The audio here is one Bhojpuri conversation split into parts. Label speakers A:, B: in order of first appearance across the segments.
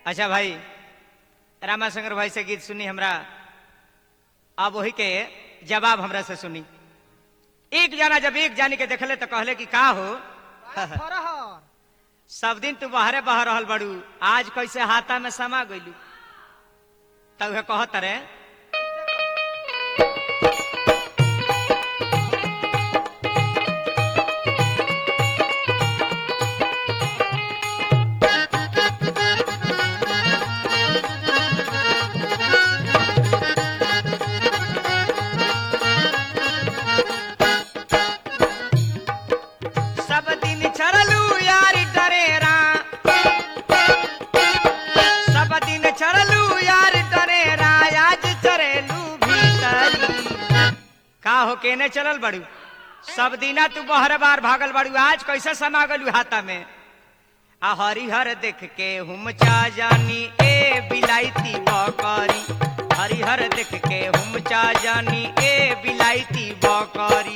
A: अच्छा भाई रामाशंकर भाई से गीत सुनी हमरा अब वही के जवाब हमरा से सुनी एक जना जब एक जानी के देखले तो कहले कि का हो
B: फरहर
A: सब दिन तू बाहरे बह रहल बड़ू आज कैसे हाथा में समा गइलू तब उहे कहत रे सब दिन चढ़लू यार डरेरा सब दिन चढ़लू यार डरेरा आज चढ़ेलू भीतरी का हो केने चलल बड़ू सब दिना तू बहर बार भागल बड़ू आज कैसे समा गलू हाथा में आ हरिहर देख के हुम चा जानी ए बिलाईती बकरी हरिहर देख के हुम चा जानी ए बिलाईती बकरी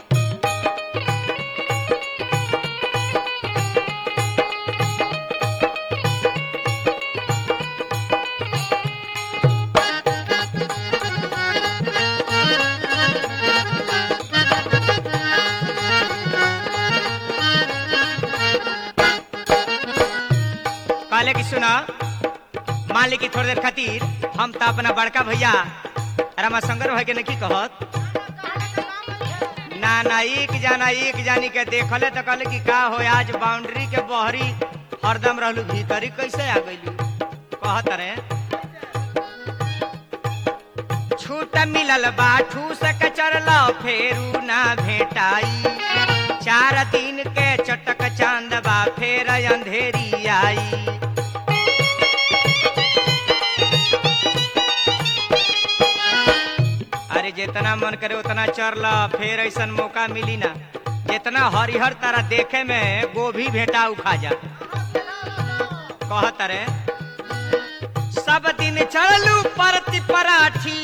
A: कहले कि सुना मान ली कि थोड़ी देर खातिर हम तो अपना बड़का भैया रामाशंकर भाई के नहीं कहत ना ना एक जाना एक जानी के देखले तो कहले कि का हो आज बाउंड्री के बहरी हरदम रहलू भीतरी कैसे आ गइलू कहत रे छूट मिलल बा ठूस के चरल फेरू ना भेटाई चार दिन के चटक चांद बा फेर अंधेरी आई अरे जितना मन करे उतना चर ला फिर ऐसा मौका मिली ना जितना हरिहर तारा देखे में गोभी भेटा उखा जा कहत रे सब दिन चढ़लू परती पराठी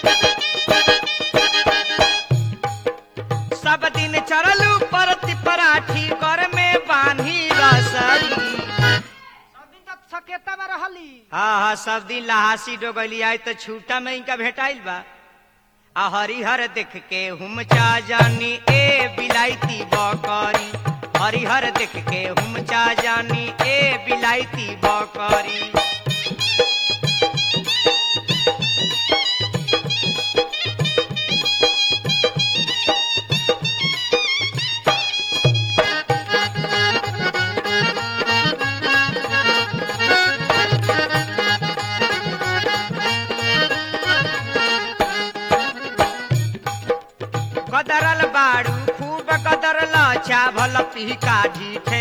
A: सब दिन चढ़लू परती पराठी कर में बांधी रसरी
B: सब दिन तक सकेता में रहली
A: हाँ हाँ सब दिन लहासी डोगली आई तो छूटा में इनका भेटाइल बा आ हरिहर देख के हुम चा जानी ए बिलाईती बकरी हरिहर देख के हुम चा जानी ए बिलाईती बकरी कदरल बाड़ू खूब कदरल चावल पीका ढीठे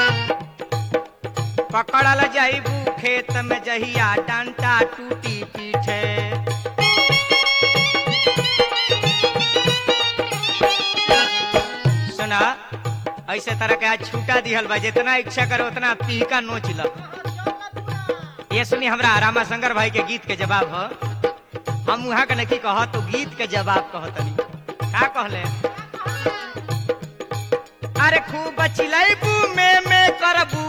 A: पकड़ल जाइबू खेत में जहिया डंटा टूटी पीछे सुना ऐसे तरह के आज छूटा दिहल बा जितना इच्छा करो उतना पीका नोच ल ये सुनी हमरा रामाशंकर भाई के गीत के जवाब ह हम वहाँ के नहीं कह तो गीत के जवाब कहतनी का कहले अरे खूब चिलैबू में में करबू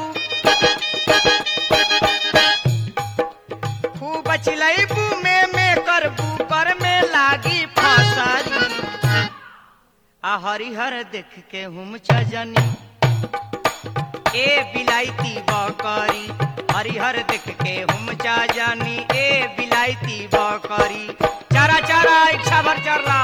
A: खूब चिलैबू में में करबू कर में लागी फसरी आ हरिहर देख के हुम चजनी ए बिलाईती बकरी हरिहर देख के हुम चा जानी ए बिलाईती बकरी चारा चारा इच्छा भर चरला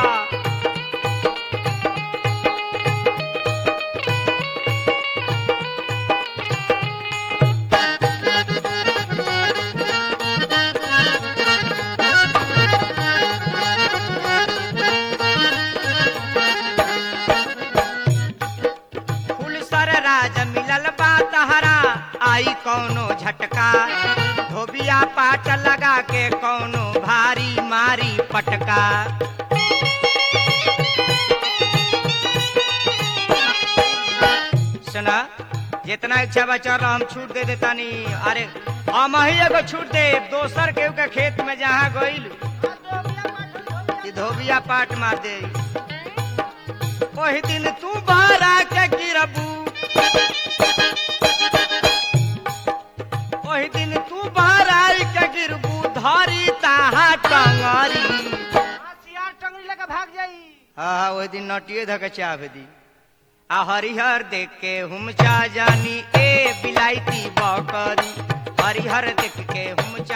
A: फूल सर राज मिलल बा तहरा आई कौनो झटका धोबिया पाट लगा के कौनो भारी मारी पटका सुना जितना इच्छा बा चल हम छूट दे देतानी अरे हम ही एगो छूट दे दोसर केहू के खेत में जहाँ गइल कि धोबिया पाट मार दे ओही दिन तू बारा के गिरबू ओही दिन तू बारा हाँ हाँ वही दिन नटिए धके चाह दी आ हरिहर देख के हम चा जानी ए बिलाईती बकरी हरिहर देख के हम